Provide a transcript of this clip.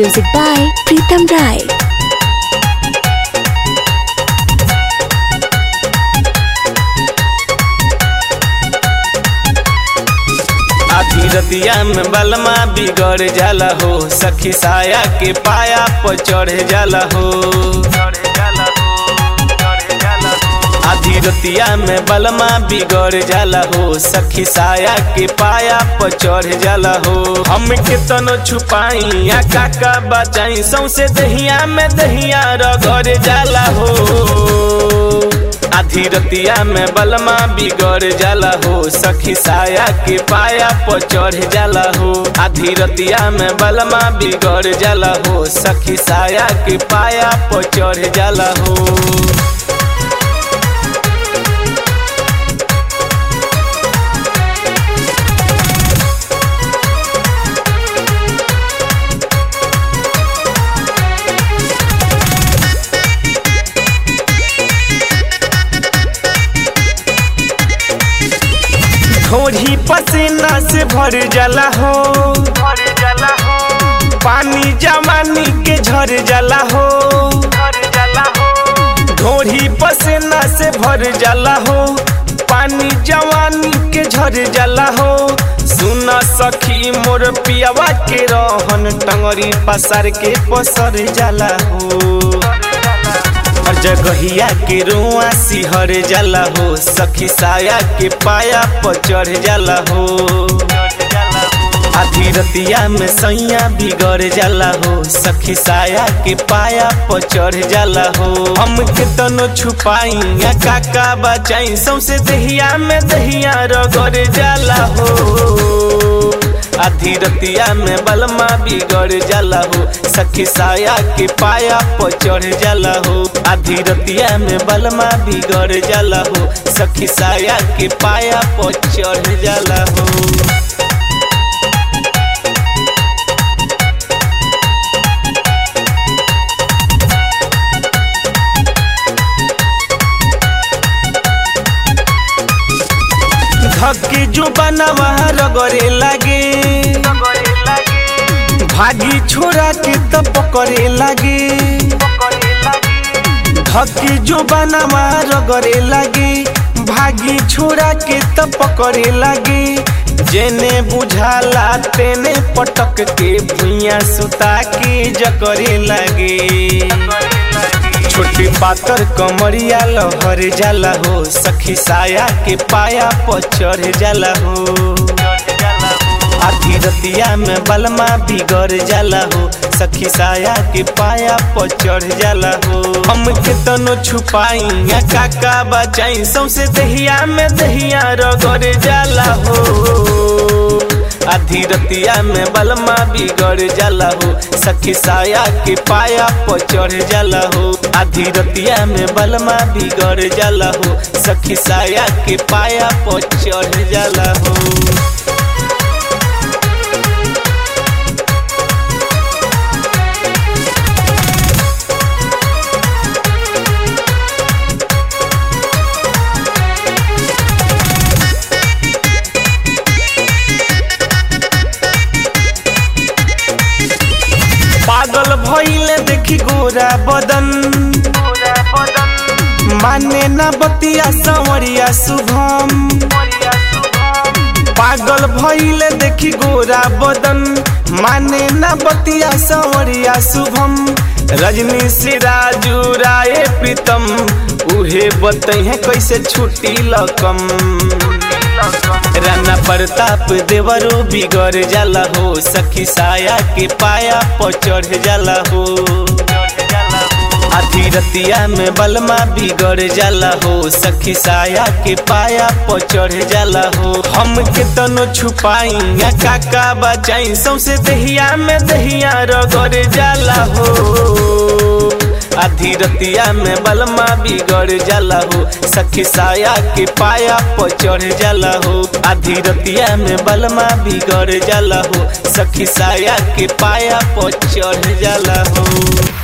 Music by Pritam Rai. आधी रतिया में बलमा बिगड़ जाला हो सखी साया के पाया पर चढ़ जाला हो आधी रतिया में बलमा बिगड़ जाला हो सखी साया के पाया पर चढ़ जाला हो हम के तनो छुपाई या काका बचाई सौसे दहिया में दहिया रगड़ जाला हो आधी रतिया में बलमा बिगड़ जाला हो सखी साया के पाया पर चढ़ जाला हो आधी रतिया में बलमा बिगड़ जाला हो सखी साया के पाया पर चढ़ जाला हो ढोरी पसीना से भर जाला हो भर जाला हो पानी जमानी के झर जाला हो भर जाला हो ढोरी पसीना से भर जाला हो पानी जवानी के झर जाला हो सुन सखी मोर पियावा के रहन टंगरी पसार के पसर जाला हो हर जगहिया के रुआ सिहर जाला हो सखी साया के पाया पर चढ़ जाला हो आधी रतिया में सैया बिगड़ जाला हो सखी साया के पाया पर चढ़ जाला हो हम के तनो छुपाई या काका बचाई सौसे दहिया में दहिया रगड़ जाला हो आधी रतिया में बलमा बिगड़ जाला हो सखी साया के पाया पर चढ़ जाला हो आधी रतिया में बलमा बिगड़ जाला हो सखी साया के पाया पर चढ़ जाला हो धक्के जो बनवा रगड़े लागे भागी छोरा के तो पकड़े लागे धक्के जो बनवा रगड़े लागे भागी छोरा के तो पकड़े लागे जेने बुझाला तेने पटक के भुइया सुता के जकरे लागे छोटी पातर कमरिया लहर जाला हो सखी साया के पाया पर चढ़ जाला हो आधी रतिया में बलमा बिगड़ जाला हो सखी साया के पाया पर चढ़ जाला हो हम के तनो छुपाई या काका बचाई सौसे दहिया में दहिया रगड़ जाला हो आधी रतिया में बलमा बिगड़ जाला हो सखी साया के पाया पर चढ़ जाला हो आधी रतिया में बलमा बिगड़ जाला हो सखी साया के पाया पर चढ़ जाला हो पागल भइले देखी गोरा बदन माने न बतिया संवरिया शुभम पागल भइले देखी गोरा बदन माने न बतिया संवरिया शुभम रजनी से राजू राय प्रीतम उहे बतहे कैसे छुट्टी लकम राना प्रताप देवरो बिगड़ जाला हो सखी साया के पाया पर चढ़ जाला हो आधी रतिया में बलमा बिगड़ जाला हो सखी साया के पाया पर चढ़ जाला हो हम के तनो छुपाई या काका बचाई सौसे दहिया में दहिया रगड़ जाला हो आधी रतिया में बलमा बिगड़ जाला हो सखी साया के पाया पर चढ़ जाला हो आधी रतिया में बलमा बिगड़ जाला हो सखी साया के पाया पर चढ़ जाला हो